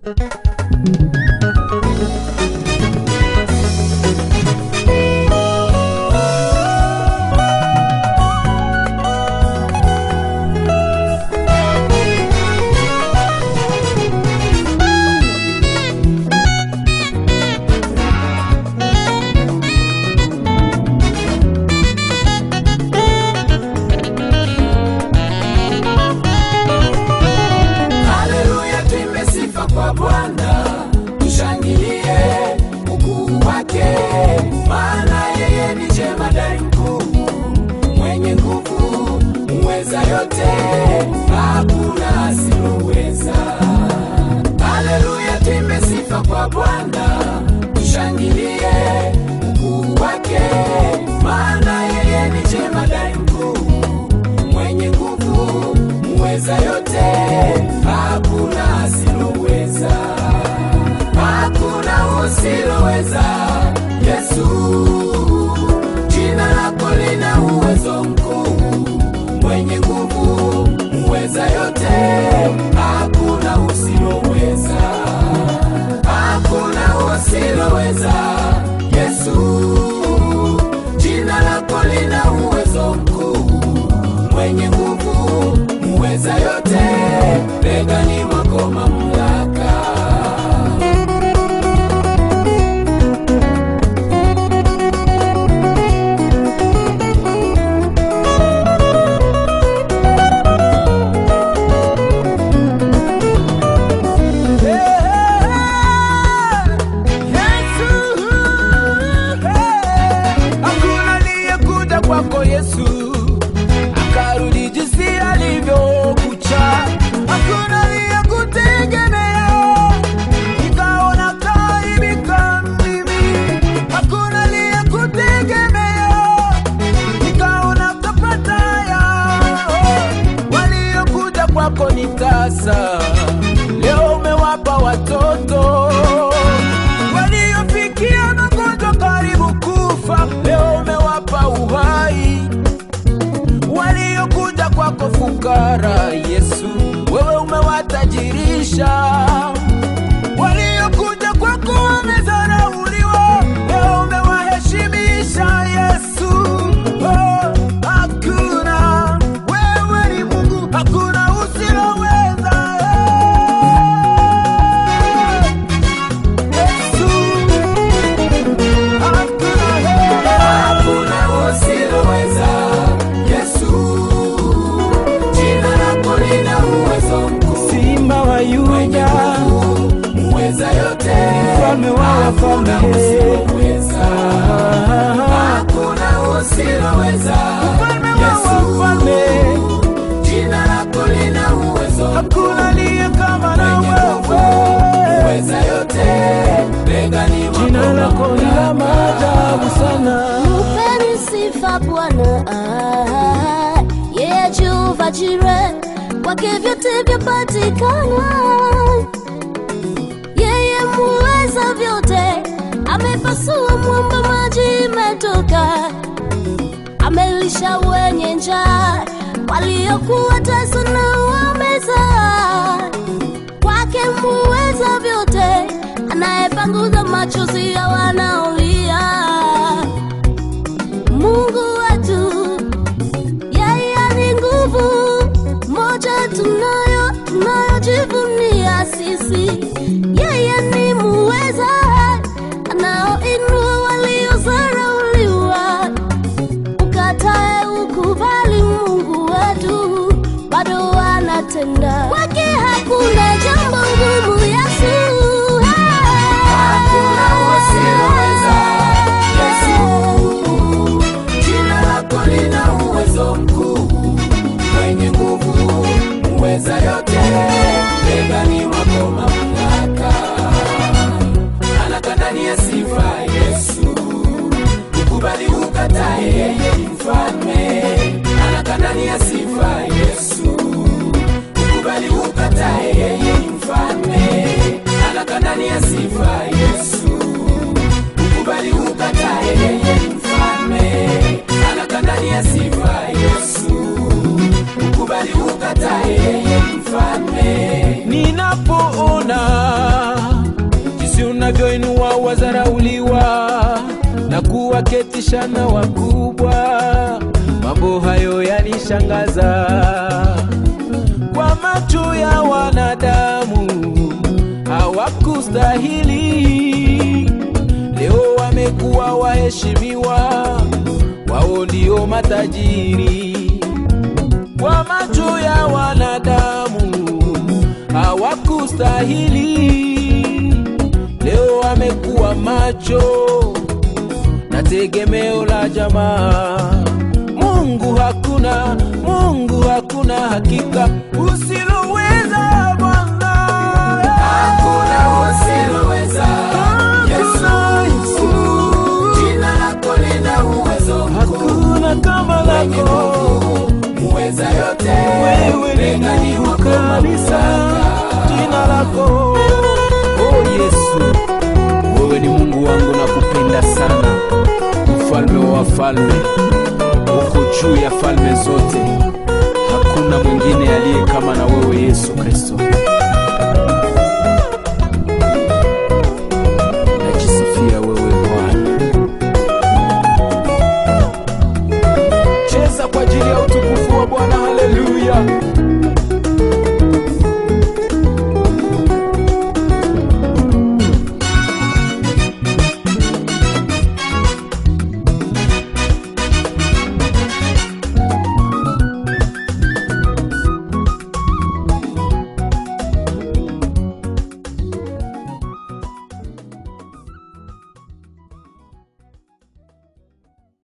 Haleluya, tuimbe sifa kwa Bwana, tushangilie ukuu wake, maana yeye ni jemadari mkuu, mwenye nguvu, muweza yote, hakuna asiloweza. Haleluya, tuimbe sifa kwa Bwana, tushangilie ukuu wake, maana yeye ni jemadari mkuu mwenye nguvu, muweza yote, hakuna asiloweza, hakuna usiloweza. Yesu, jina lako lina uwezo mkuu, mwenye nguvu, muweza yote, hakuna usiloweza, hakuna usiloweza. Yesu, jina lako lina uwezo mkuu mwenye nguvu, muweza yote, begani mwako mamlaka. Hakuna aliyekuja kwako Yesu akarudi jinsi alivyokucha. Hakuna aliyekutegemea ikaona kaibika mimi. Hakuna aliyekutegemea ikaona kapata yao. Waliokuja kwako ni tasa, leo umewapa watoto waliofikia magonjwa karibu kufa, leo umewapa uhai. Waliokuja kwako fukara, Yesu, wewe umewatajirisha. Waliokuja kwako wamezarauliwa, leo umewaheshimisha. Yesu, oh, hakuna wewe ni Mungu, hakuna usiloweza. Yesu, hakuna Hakuna usiloweza. Yesu, jina lako lina uwezo mkuu, Simba wa mwenye Yuda, nguvu, muweza yote, mfalme wa hakuna wafalme, usiloweza. Hakuna usiloweza. mfalme wa Yesu, wafalme, jina lako lina uwezo hakuna aliye kama na mwenye nguvu, wewe. muweza yote, begani mwako Jina lako ni la maajabu sana. Mpeni sifa Bwana, ah, yeye Jehova Jire, kwake vyote vyapatikana. Yeye muweza vyote, amepasua mwamba, maji imetoka, amelisha wenye njaa, waliokuwa tasa na wameza kwake muweza vyote, anayepanguza machozi ya wanaolia. Mungu wetu, yeye ni nguvu moja tunayo tunayojivunia sisi. Yeye ni muweza, anaoinua waliozarauliwa. Ukatae ukubali, Mungu wetu bado anatenda. Kwake hakuna jambo ngumu, Yesu. Hakuna usiloweza. Yesu, jina lako lina uwezo mkuu, mwenye nguvu, muweza yote, begani mwako mamlaka. Anakaa ndani ya sifa Yesu, ukubali ukatae, yeye ni mfalme. Anakaa ndani ya sifa Yesu, ukubali ukatae, yeye ni mfalme. Anakaa ndani ya sifa Yesu, ukubali ukatae, yeye ni mfalme. Anakaa ndani ya sifa Yesu, ukubali ukatae, yeye ni mfalme. Nina ninapoona jinsi unavyoinua wazarauliwa na kuwaketisha na wakubwa, mambo hayo yanishangaza kwa macho ya wanadamu hawakustahili. Leo wamekuwa waheshimiwa, wao ndio matajiri. Kwa macho ya wanadamu hawakustahili. Leo wamekuwa macho na tegemeo la jamaa. Mungu hakuna, Mungu hakuna, hakika usiloweza Bwana. Hakuna usiloweza. Yesu, Yesu. jina lako lina uwezo mkuu. Hakuna kama Mwenye lako nguvu, muweza yote. wewe, ni Begani Mungu mwako kabisa, mamlaka. jina lako oh Yesu, wewe ni Mungu wangu, nakupenda sana, mfalme wa wafalme, uko juu ya falme zote, hakuna mwingine aliye kama na wewe Yesu Kristo. Najisifia wewe Bwana. cheza kwa ajili ya utukufu wa Bwana. Haleluya!